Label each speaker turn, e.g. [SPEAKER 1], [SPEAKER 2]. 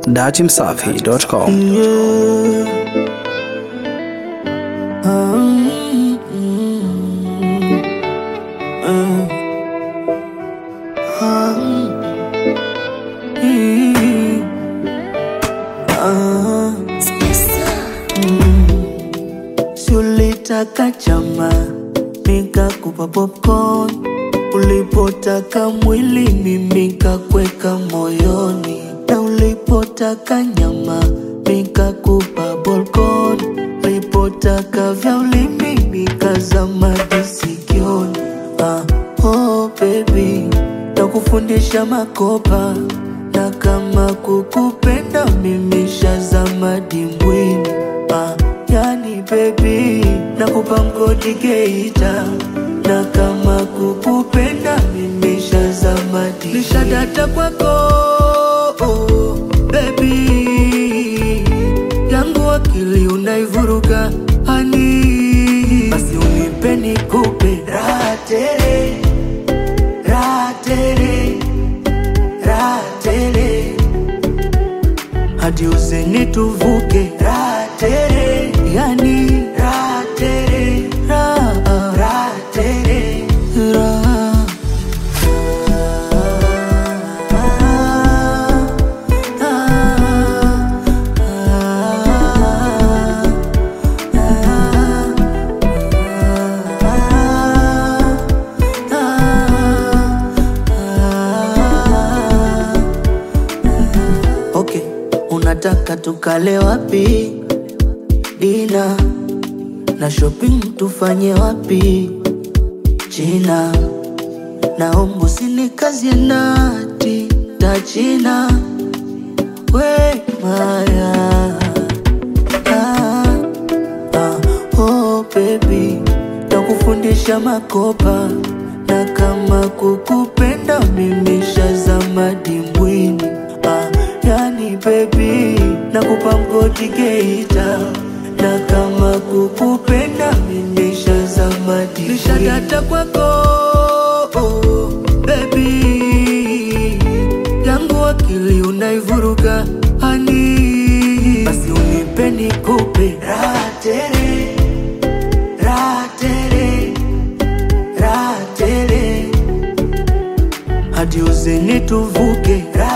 [SPEAKER 1] datimsafi.com.
[SPEAKER 2] Si ulitaka chama nikakupa popcorn, ulipotaka mwili mimi kakweka moyoni, na ulipotaka nyama nikakupa bolkon, ulipotaka vya ulimi nikazama disikioni. Ah, oh baby, nakufundisha makopa na kama kukupenda mimi shazama dimbwini. Ah, yani baby, nakupa mgodi Geita na kama kukupenda mimi shazama dimbwini. Nishadata kwako oh, baby yangu akili unaivuruga hani, basi unipe nikupe raha tele raha tele raha tele hadi uzeni tuvuke raha tele yani raha tele raha raha tele raha Okay, unataka tukale wapi? Dina na shopping tufanye wapi? China, naomba usinikazie nati ta China, we maya ah, ah, oh baby, takufundisha makopa na kama kukupenda mimi shazama dimbwini ah, yani baby, nakupa mgodi Geita na kama kukupenda mimi shazama dimbwini nishadata kwako oh, baby yangu akili unaivuruga hani, basi unipe nikupe raha tele raha tele raha tele hadi uzeni tuvuke raha